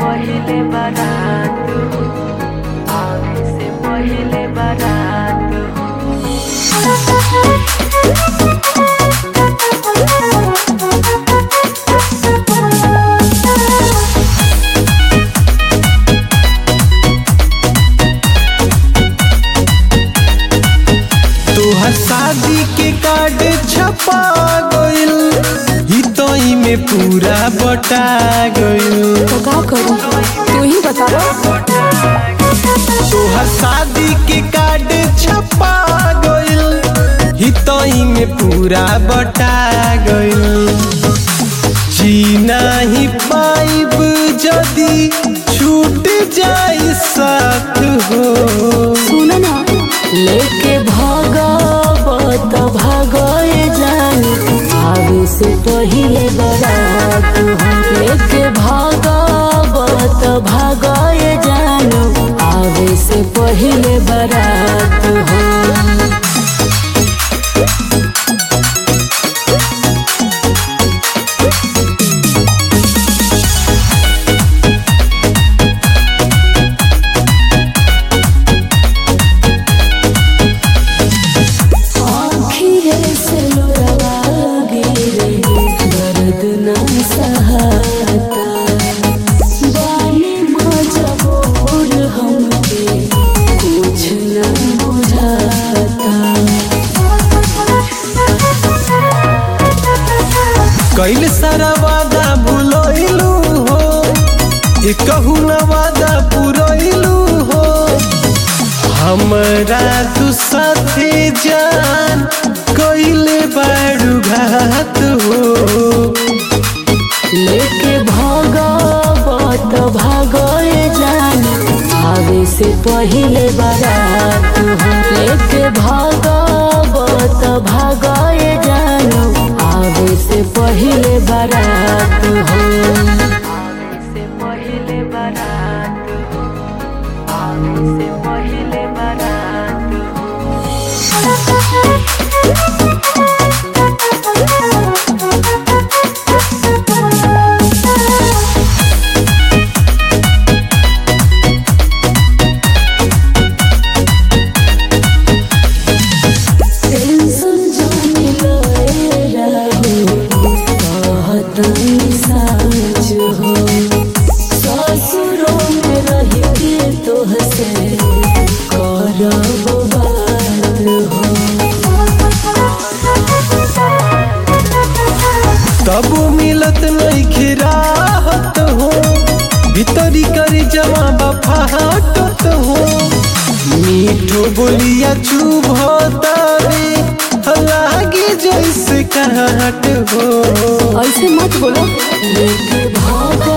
पहिले बारात हो आवे से पहिले बारात हो तोहर शादी के कार्ड छपा गइल हितई में पूरा बटा गइल तो का करूं तू ही बताओ तोहर शादी के कार्ड छपा गइल हितई में पूरा बटा गइल जी नाही पाइब जदी छूट जाई साथ हो सुन ना लेके भागवत भागए जानी आवे से पहिले बारात हो लेके भागवत भागए जानो आवे से पहिले बारात हो आँखिए से लोरवा गिरे, दर्द न सहाता। बानी मजबूर हमके, कुछ न बुझाता कैल सारा वादा भूलैलू हो एक कहू न वादा पुरैलू हो हमरा तू साथे जान कैले बारू घात हो लेके भागवत भागए जानी आवे से पहिले बारात हो लेके भागवत भागए जानो आवे से पहिले बारात हो आवे से पहिले बारात हो आवे से पहिले बारात हो टेंशन जाने लए रहो कहतनी साँच हो ससुरों में रह के तोहसे करब बात हो तब मिलत नहीं राहत हो भीतरी करी जमा बफाटत हो मीठो बोलिया चुभ तारे लागे जैसे काट हो ऐसे मत बोलो लेके भागो